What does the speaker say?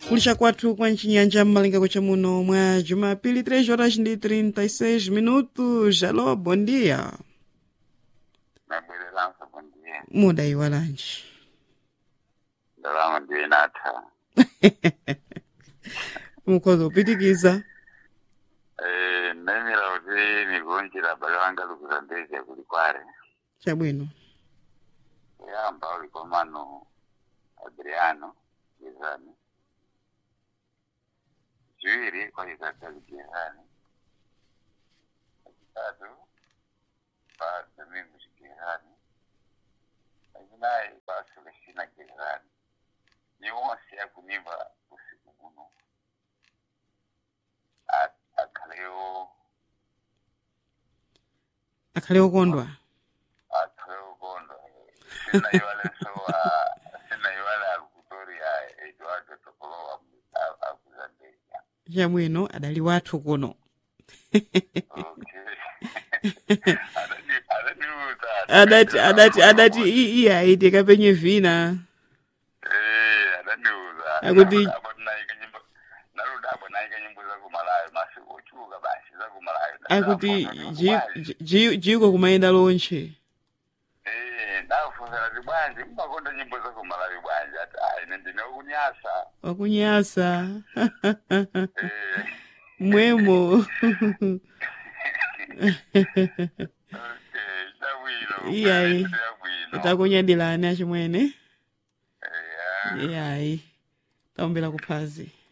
kulisha kwathu kwa ncinyanja mmalingako cha muno mwa jumapili 3 horas ndi 36 minutos alo bom dia nabwereranso bondiye muda iwalanji ndalama ndiyo inatha mukhoza kupitikiza Eh, nemira kuti migonjera abale wanga likuzambeza kuli kware chabwino kuyamba uli komano adriano gezani chiwiri kwalizatali gezani achitatu pa domingo chigezani achinayi pa celestina gezani ni wonse akunimba usiku muno A- akhalewo akhale okondwa akhalewo kondwa sinaiwalenso sinaiwale akutoria eduardo tokolowa akuzambeza chabwino adali wathu kuno adati adati adati i- iye aite kapenye vina Akuti- naluda apo naika nyimbo zakumalayo masiku ochuka basi zakumalayo akuti ji- ji- jiko kumayenda lonche ndakufunzira ti bwanji mumakonda nyimbo zakumalayo bwanji ati ayi ine ndine ukunyasa wakunyasa Eh, mwemo okay, chabwino Iyayi. chabwino takunyadilani achimwene Eh, iyayi taombera kuphazi